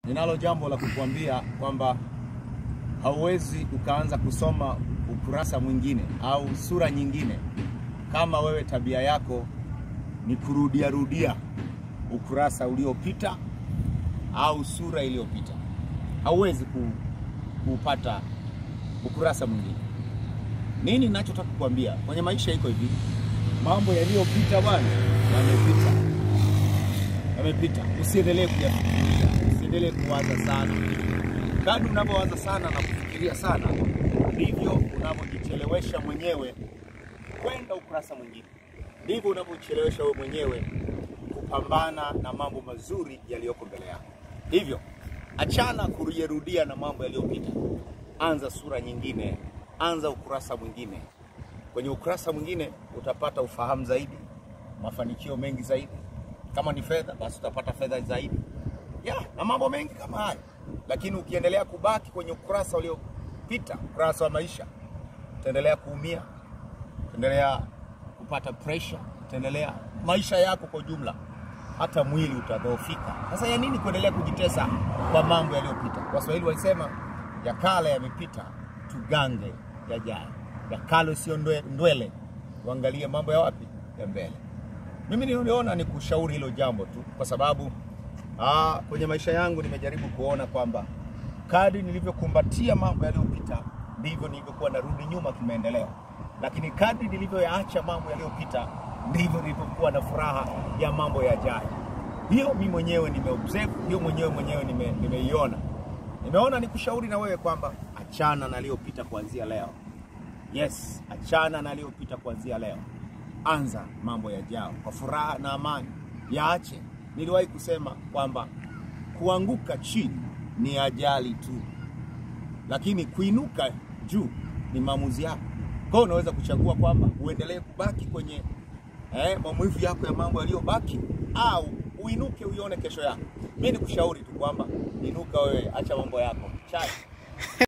ninalo jambo la kukuambia kwamba hauwezi ukaanza kusoma ukurasa mwingine au sura nyingine kama wewe tabia yako ni kurudia rudia ukurasa uliopita au sura iliyopita. Hauwezi ku, kupata ukurasa mwingine. Nini ninachotaka kukuambia kwenye maisha iko hivi, mambo yaliyopita bwana, yamepita, yamepita. Usiendelee kuyafikiria, usiendelee kuwaza sana. Kadri unavyowaza sana na kufikiria sana, ndivyo unavyojichelewesha mwenyewe kwenda ukurasa mwingine, ndivyo unavyojichelewesha wewe mwenyewe kupambana na mambo mazuri yaliyoko mbele yako. Hivyo achana kurudiarudia na mambo yaliyopita, anza sura nyingine, anza ukurasa mwingine. Kwenye ukurasa mwingine utapata ufahamu zaidi, mafanikio mengi zaidi. Kama ni fedha, basi utapata fedha zaidi ya na mambo mengi kama hayo. Lakini ukiendelea kubaki kwenye ukurasa uliopita, ukurasa wa maisha, utaendelea kuumia, utaendelea kupata pressure, utaendelea maisha yako kwa ujumla, hata mwili utadhoofika. Sasa ya nini kuendelea kujitesa kwa mambo yaliyopita? Waswahili walisema ya kale yamepita, tugange yajayo. Ya kale sio ndwe- ndwele, tuangalie mambo ya wapi ya mbele. Mimi niliona ni kushauri hilo jambo tu, kwa sababu aa, kwenye maisha yangu nimejaribu kuona kwamba kadri nilivyokumbatia mambo yaliyopita ndivyo nilivyokuwa narudi nyuma kimaendeleo, lakini kadri nilivyoyaacha mambo yaliyopita ndivyo nilivyokuwa na furaha ya mambo yajayo. Hiyo mi mwenyewe nimeobserve, hiyo mwenyewe mwenyewe nime- nimeiona, nimeona nikushauri na wewe kwamba achana na yaliyopita kuanzia leo. Yes, achana na yaliyopita kuanzia leo, anza mambo yajao kwa furaha na amani, yaache. Niliwahi kusema kwamba kuanguka chini ni ajali tu, lakini kuinuka juu ni maamuzi yako. Kwa hiyo unaweza kuchagua kwamba uendelee kubaki kwenye eh, maumivu yako ya mambo yaliyobaki au uinuke uione kesho yako. Mimi nikushauri tu kwamba inuka wewe, acha mambo yako chai